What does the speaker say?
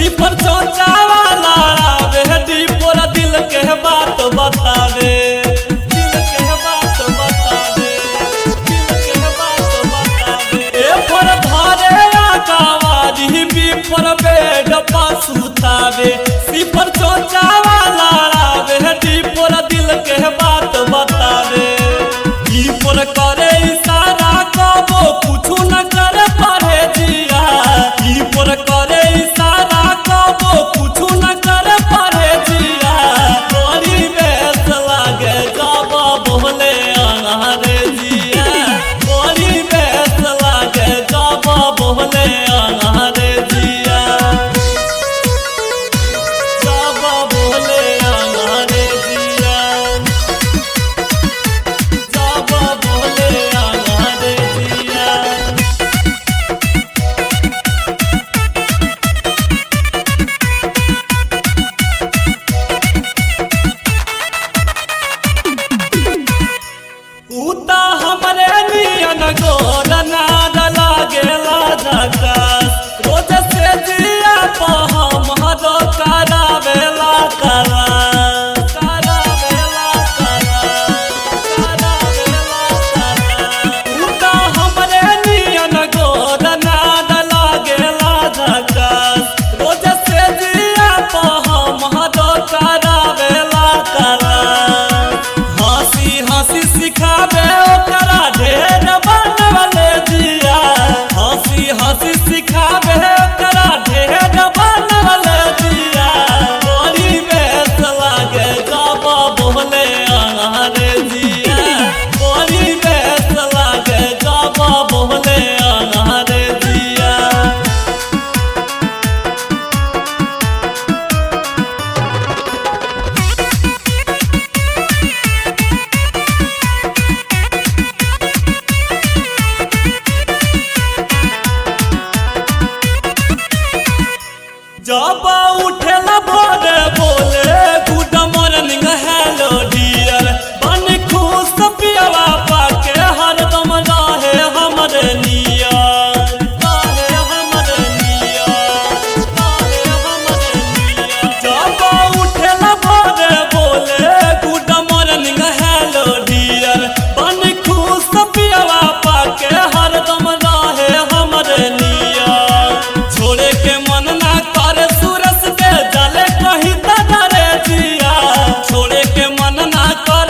sleeper चौचावा लड़ावे डीपोर दिल के बात बतावे दिल के बात बतावे दिल के बात बतावे ए पर धारे आकावारी बी पर बेड पास उतावे स्लीपर चौचावा लड़ावे डीपोर दिल के बात बतावे ई पर करे इशारा कबो कुछु न करे परे जिया ई पर करे इशारा कबो कुछु न करे परे जिया बड़ी बेस लागे जब बोले अनारे जिया बड़ी बेस लागे जब बोले अनारे जिया जब बोले अनारे जिया जब बोले अनारे जिया उता हमरे नियन गोर नाद लागेला झकास रोज से जिया प हमरो करावेला करा करावेला करा करावेला करा उता हमरे नियन गोर नाद लागेला झकास रोज से जिया प हमरो करावेला करा हंसी हंसी सिखावे ओकरा ढेर बनवले दिया हंसी हंसी सिखावे ओकरा ढेर बनवले दिया बड़ी बेस लागे जब बोले अनारे दिया बड़ी बेस लागे जब बोले अनारे दिया जब उठेला भोरे बोले गुड मॉर्निंग हेलो डियर बन खुश पियवा पाके हरदम रहे हमरे नियर रहे हमरे नियर रहे हमरे नियर जब उठेला भोरे बोले गुड मॉर्निंग हेलो डियर बन खुश पियवा पाके हरदम रहे हमरे नियर छोड़े के मन ना करे सूरज के जले कहीं तरे जिया छोड़े के मन ना करे